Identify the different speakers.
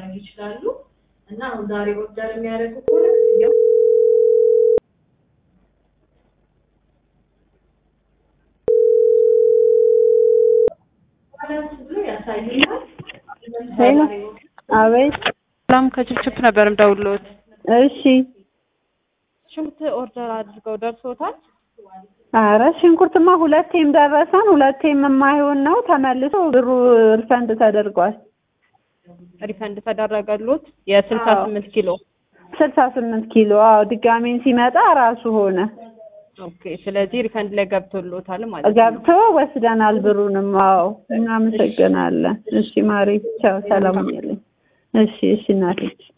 Speaker 1: ማድረግ ይችላሉ እና አሁን ዛሬ ኦርደር የሚያደርጉ ከሆነ ክፍያው ባላንስ ብሎ ያሳዩናል።
Speaker 2: ሄሎ አቤት።
Speaker 3: ሰላም ከችፕችፕ ነበር የምደውልዎት።
Speaker 2: እሺ።
Speaker 3: ሽንኩርት ኦርደር አድርገው ደርሶታል?
Speaker 2: አረ ሽንኩርትማ ሁለቴም ደረሰን፣ ሁለቴም የማይሆን ነው። ተመልሶ ብሩ ሪፈንድ ተደርጓል።
Speaker 3: ሪፈንድ ተደረገሎት? የስልሳ
Speaker 2: አዎ።
Speaker 3: ስምንት ኪሎ
Speaker 2: ስልሳ ስምንት ኪሎ አዎ። ድጋሜን ሲመጣ ራሱ ሆነ
Speaker 3: ኦኬ። ስለዚህ ሪፈንድ ላይ ገብቶሎታል ማለት ነው።
Speaker 2: ገብቶ ወስደናል ብሩንም። አዎ እናመሰግናለን። እሺ ማሪ ቻው፣ ሰላም ሁኚልኝ። እሺ እሺ እናቴ